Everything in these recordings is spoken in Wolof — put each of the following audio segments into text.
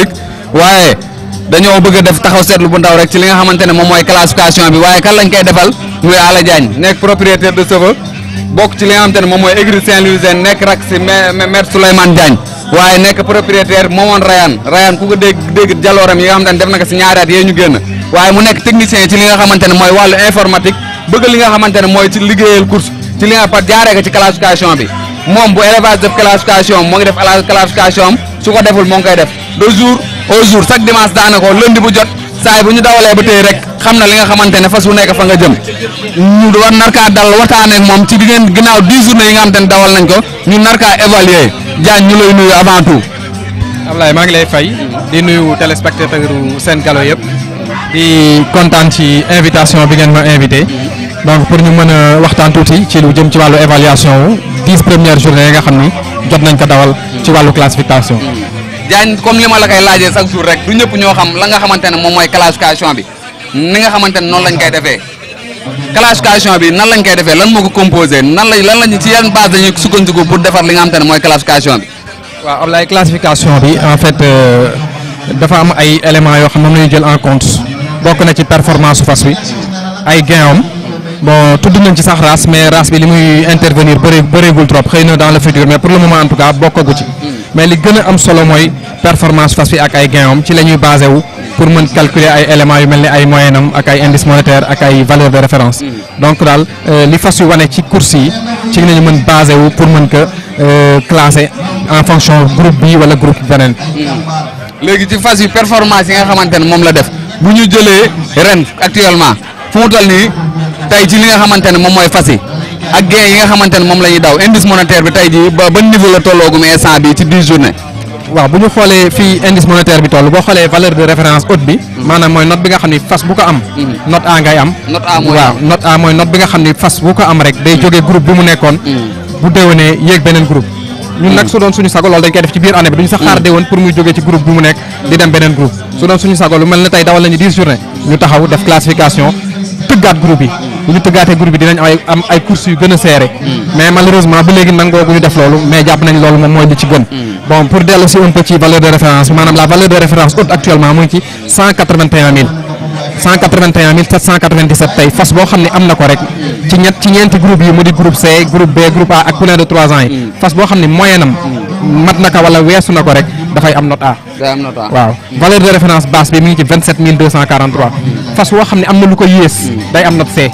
informatique waaye dañoo bëgg a def taxaw seetlu bu ndaw rek ci li nga xamante ne moom mooy classification bi waaye kan lañ koy defal muy Ala Diagne nekk propriétaire de chevaux bokk ci li nga xamante ne moom mooy écurie Saint-Louisien nekk rak si maître Souleymane Diagne waaye nekk propriétaire moomoon Rayane Rayane ku ko dégg dégg jalooram yi nga xamante ne def na ko si ñaari at yee ñu génn waaye mu nekk technicien ci li nga xamante ne mooy wàllu informatique bëgg li nga xamante ne mooy ci liggéeyal course ci li nga par jaaree ko ci classification bi moom bu élevage def classification moo ngi def classification am su ko deful moo ngi koy def de jour au jour chaque dimanche daanaka lundi bu jot saa bu ñu dawalee ba tey rek xam na li nga xamante ne fas wu nekk fa nga jëm ñu war narkaa dal waxtaanee ak moom ci diggante ginnaaw 10 journées yi nga xamante ne dawal nañ ko ñu narkaa évaluer Diagne ñu lay nuyu avant tout. Ablaye maa ngi lay fay di nuyu téléspectateur Sen Gallo yëpp di kontaan ci invitation bi ngeen ma invité donc pour ñu mën a waxtaan tuuti ci lu jëm ci wàllu évaluation wu dix premières journées yi nga xam ni jot nañ ko dawal ci wàllu classification. Diagne comme li ma la koy laajee chaque jour rek du ñëpp ñoo xam la nga xamante ne moom mooy classification bi ni nga xamante ne noonu lañ koy defee classification bi nan lañ koy defee lan moo ko composé nan lañ lan lañ ci yan base dañuy sukkandiku pour defar li nga xamante ne mooy classification bi. waaw Ablaye classification bi en fait dafa am ay éléments yoo xam ne moom la ñu jël en compte bokk na ci performance su fas wi ay gain am bon tudd nañ ci sax race mais race bi li muy intervenir bëree bëreegul trop xëy na dans le futur mais pour le moment en tout cas bokkagu ci mais li gën a am solo mooy performance fas wi ak ay gain am ci la ñuy basé wu pour mën calculer ay éléments yu mel ni ay moyen am ak ay indice monétaire ak ay valeur de référence donc daal li fas wi wane ci course yi ci la ñu mën basé wu pour mën ko classer en fonction groupe bi wala groupe beneen. léegi ci fas yi performance yi nga xamante ne moom la def bu ñu jëlee ren actuellement fu mu toll nii tey ci li nga xamante ne moom mooy fas yi ak gain yi nga xamante ne moom la ñuy daw indice monétaire bi tey jii ba ban niveau la tolloogum instant bi ci 10 journée. waaw bu ñu xoolee fii indice monétaire bi toll boo xoolee valeur de référence haute bi maanaam mooy note bi nga xam ni fas bu ko am note A ngay am note A mooy waaw note A mooy note bi nga xam ni fas bu ko am rek day jógee groupe bi mu nekkoon bu déwénee yéeg beneen groupe ñun nag su doon suñu sago loolu dañ koy def ci biir année bi duñu sax xaar déwén pour muy jógee ci groupe bi mu nekk di dem beneen groupe su doon suñu sago lu mel ne tey dawal nañu 10 journée ñu taxaw def classification tëggaat groupe yi bu ñu tëggaatee groupe yi dinañ am ay am ay courses yu gën a serré mais malheureusement ba léegi nangoo gu ñu def loolu mais jàpp nañ loolu moom mooy li ci gën bon pour dellu si un peu ci valeur de référence bi maanaam la valeur de référence haute actuellement mu ngi ci 181 000 181 797 tey fas boo xam ne am na ko rek ci ñett ci ñeenti groupe yi mu di groupe C groupe B groupe A ak poulain de 3 ans yi fas boo xam ne moyen am mat na ko wala weesu na ko rek dafay am note A day am note A waaw valeur de référence basse bi mi ngi ci 27 243 fas boo xam ne am na lu ko yées day am note C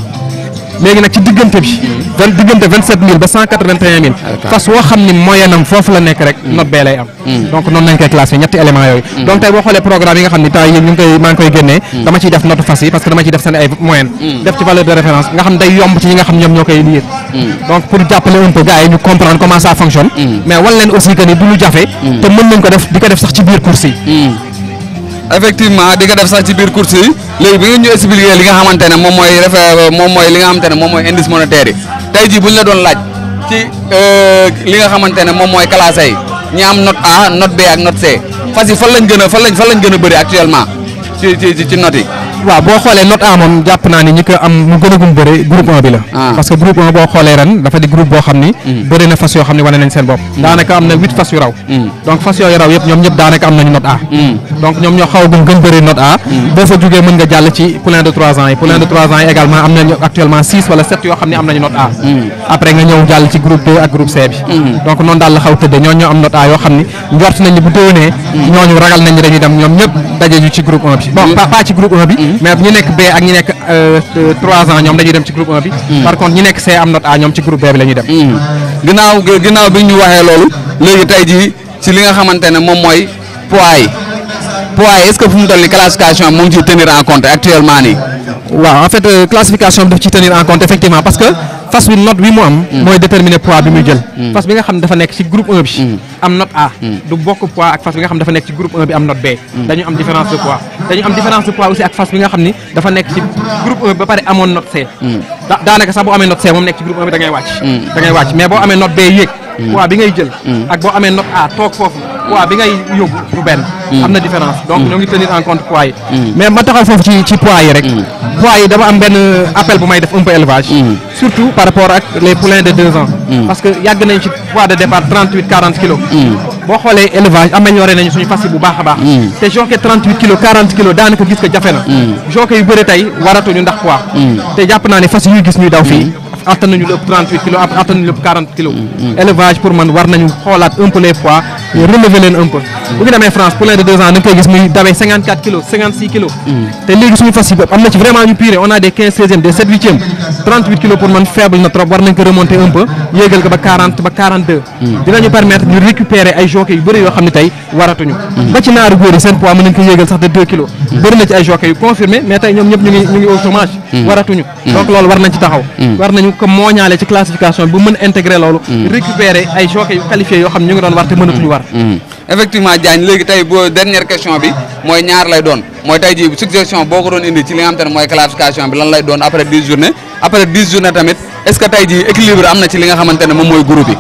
léegi nag ci diggante bi vingt diggante 27000 ba 181000 fas woo xam ni moyen am foofu la nekk rek note bee lay am donc noonu lañ koy classé ñetti éléments yooyu donc tey boo xoolee programme yi nga xam ni temps yi ñu ngi koy maa ngi koy génnee dama ciy def note fas yi parce que dama ciy def seen ay moyenne def ci valeur de référence nga xam day yomb ci ñi nga xam ñoom ñoo koy lire donc pour jàppale un peu gars yi ñu comprendre comment ça fonctionne mais wan leen aussi que ni du lu jafe te mën nañ ko def di ko def sax ci biir course yi effectivement di ko def sax ci biir course yi léegi bi nga ñu expliquer li nga xamante ne moom mooy refe moom mooy li nga xamante ne moom mooy indice monétaire yi tey jii bu ñu la doon laaj ci li nga xamante ne moom mooy classé yi ñi am note A note B ak note C fas yi fan lañ gën a fan lañ fan lañ gën a bëri actuellement ci ci ci note yi. waaw boo xoolee note A moom jàpp naa ni ñi ko am mu gën a gum bëri groupe 1 bi la parce que groupe 1 boo xoolee ren dafa di groupe boo xam ni bëri na fas yoo xam ne wane nañ seen bopp daanaka am na huit fas yu raw donc fas yooyu raw yëpp ñoom ñëpp daanaka am nañu note A donc ñoom ñoo xaw a gum gën bëri note A boo fa jógee mën nga jàll ci poulain de 3 ans yi poulain de 3 ans yi également am nañu actuellement 6 wala 7 yoo xam ne am nañu note A après nga ñëw jàll ci groupe 2 ak groupe C bi donc noonu daal la xaw tëddee ñoo ñoo am note A yoo xam ni njort nañ ni bu déwénee ñooñu ragal nañ ni dañuy dem ñoom ñëpp daje ñu ci groupe 1 bi bon pas ci groupe 1 bi mais ñi nekk B ak ñi nekk 3 ans ñoom dañuy dem ci groupe 1 bi. par contre ñi nekk C am note A ñoom ci groupe B bi la ñuy dem. ginnaaw ginnaaw bi ñu waxee loolu léegi tey jii ci li nga xamante ne moom mooy poids yi poids yi est-ce que fu mu toll nii classification mu ngi ciy tenir en compte actuellement nii. waaw en fait classification bi daf ciy tenir en compte effectivement parce que fas bi note bi mu am. mooy déterminer poids bi muy jël. fas bi nga xam ne dafa nekk ci groupe 1 bi. am note A. du bokk poids ak fas bi nga xam ne dafa nekk ci groupe 1 bi am note B. dañu am différence de poids dañu am différence de poids aussi ak fas bi nga xam ni dafa nekk ci groupe 1 bi ba pare amoon note C. da daanaka sax boo amee note C moom nekk ci groupe 1 bi da ngay wàcc. da ngay wàcc mais boo amee note B yéeg. poids bi ngay jël. ak boo amee note A toog foofu poids bi ngay yóbbu du benn. am na différence donc ñoo ngi tenir en compte poids yi. mais ma taxaw foofu ci ci poids yi rek. poids yi dama am benn appel bu may def un peu élevage. surtout par rapport ak les poulains de deux ans. parce que yàgg nañ ci poids de départ 38 40 kilos. boo xoolee élevage amélioré nañu suñu fas yi bu baax a baax te jockey 38 kilos 40 kilos daanaka gis ko jafe na jockey yu bëri tey waratuñu ndax poids te jàpp naa ne fas yuy gis ñuy daw fii attan nañu lu ëpp 38 kilos attan nañu lu ëpp 40 kilos élevage pour man war nañu xoolaat un peu les poids relever leen un peu bu ñu demee France poulain de deux ans da nga koy gis muy dawee 54 kilos 56 kilos te léegi suñu fas yi bopp am na ci vraiment ñu pire on a des 15 16e des 7 8e 38 kilos pour man faible na trop war nañ ko remonter un peu yéegal ko ba 40 ba 42 dinañu permettre ñu récupérer ay jockey yu bëri yoo xam ne tey waratuñu ba ci naaru góor yi seen poids mën nañ ko yéegal sax de 2 kilos bëri na ci ay jockey yu confirmé mais tey ñoom ñëpp ñu ngi ñu ngi au chômage waratuñu donc loolu war nañ ci taxaw war nañu ko mooñaale ci classification bi bu mën a intégrer loolu récupérer ay jockey yu qualifiés yoo xam ne ñu ngi doon war te mënatuñu war effectivement Diagne léegi tey boo dernière question bi mooy ñaar lay doon mooy tey jii suggestion boo ko doon indi ci li nga xam te ne mooy classification bi lan lay doon après 10 journées après 10 journées tamit est-ce que tey jii équilibre am na ci li nga xamante ne moom mooy groupe yi.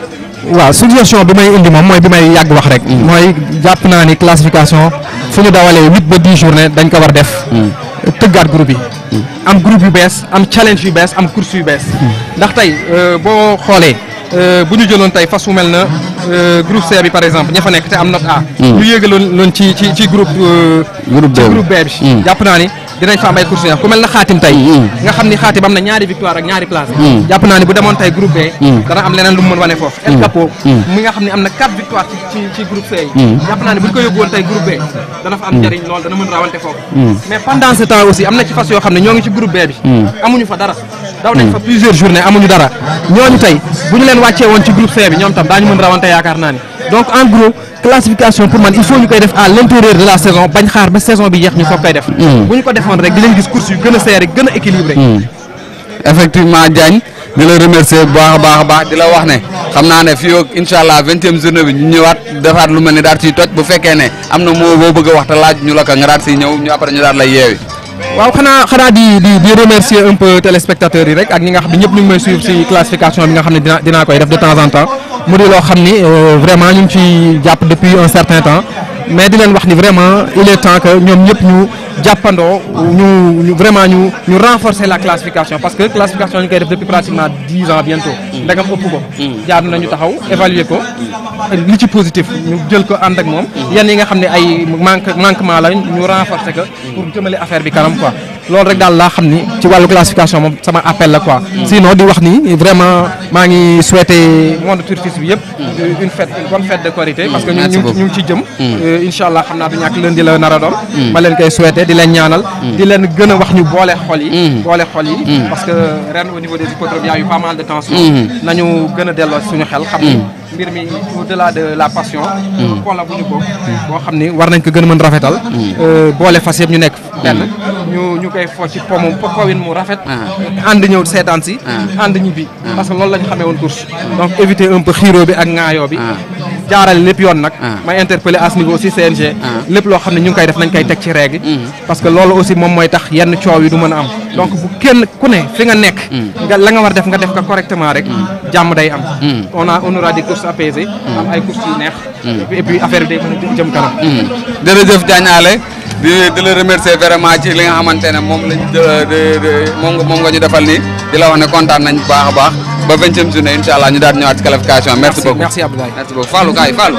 waaw suggestion bi may indi moom mooy bi may yàgg wax rek. mooy jàpp naa ni classification fu ñu dawalee huit ba dix journée dañ ko war def. tëggaat groupe yi. am groupe yu bees am challenge yu bees am course yu bees. ndax tey boo xoolee bu ñu jëloon tey fas wu mel na groupe C bi par exemple ña fa nekk te am note A. ñu yéegaloon loon ci ci ci groupe. groupe ci B groupe B bi. jàpp naa ni dinañ fa am ay course yu ku mel na xaatim tey. nga xam ni xaatim am na ñaari victoire ak ñaari place. jàpp naa ni bu demoon tey groupe B. dana am leneen lu mu mën wane foofu. El Capo. mi nga xam ne am na quatre victoire ci ci ci groupe C yi. jàpp naa ni bu ñu ko yóbbu woon tey groupe B dana fa am njëriñ lool dana mën rawante foofu. mais pendant ce temps aussi am na ci fas yoo xam ne ñoo ngi ci groupe B bi. amuñu fa dara. daw nañ fa plusieurs journées amuñu dara ñooñu tey bu ñu leen wàccee woon ci groupe C bi ñoom tam daañu mën rawante yaakaar naa ni donc en gros classification pour man il faut ñu koy def à l'intérieur de la saison bañ xaar ba saison bi jeex ñu soog koy def. bu ñu ko defoon rek di leen gis course yu gën a serré gën a équilibré. effectivement Diagne di la remercier bu baax a baax a baax di la wax ne xam naa ne fii ak incha allah vingtième journée bi ñu ñëwaat defaat lu mel ni daal ciy toj bu fekkee ne am na moo boo bëgg a wax te laaj ñu la ko nga daal siy ñëw ñu après ñu daal lay yeewi. waaw xanaa xanaa di di di remercier un peu téléspectateurs yi rek ak ñi nga xam ne ñëpp ñu ngi may suivre ci classification bi nga xam ne dina dinaa koy def de temps en temps mu di loo xam ni vraiment ñu ngi ci jàpp depuis un certain temps mais di leen wax ni vraiment il est temps que ñoom ñëpp ñu jàppandoo ñu ñu vraiment ñu ñu renforcer la classification parce que classification ñu koy def depuis pratiquement dix ans bientôt ndegam ëpp ko jaar nañu taxaw évaluer ko li ci positif ñu jël ko ànd ak moom yan yi nga xam ne ay manque manquement la ñu renforcer ko pour jëmale affaire bi kanam quoi loolu rek daal laa xam ni ci wàllu classification moom sama appel la quoi sinon di wax ni vraiment maa ngi souhaiter monde turfiste bi yëpp une fête une bonne fête de Korité parce que ñu Merci ñu beaucoup. ñu ngi ci jëm incha allah xam naa du ñàkk lundi la nar a doon ma leen koy souhaiter di leen ñaanal di leen gën a wax ñu boole xol yi boole xol yi parce que ren au niveau des hippodromes y a eu pas mal de tension nañu gën a delloo suñu xel xam ni mbir mi au delà de la passion pola bu ñu bokk boo xam ni war nañ ko gën a mën rafetal boole fas yëpp ñu nekk benn ñu ñu koy fo ci pomu powin mu rafet ànd ñëw seetaan si ànd ñibbi parce que loolu lañ xamee woon course donc éviter un peu xiiroo bi ak ŋaayoo bi jaarale lépp yoon nag may interpeller à ce niveau aussi CNG lépp loo xam ne ñu ngi koy def nañ koy teg ci règle parce que loolu aussi moom mooy tax yenn coow yi du mën a am donc bu kenn ku ne fi nga nekk nga la nga war def nga def ko correctement rek jàmm day am on a on aura des courses apaisées am ay courses yu neex et puis affaire bi day mën a jëm kanam jërëjëf Diagne Allé di di la remercier vraiment ci li nga xamante ne moom lañ de de moom nga moom nga ñu defal nii di la wax ne kontaan nañ bu baax a baax ba vingtième journée incha allah ñu daal di ñëwaat ci qualification merci beaucoup merci Abdoulaye merci beaucoup Fallou kaay Fallou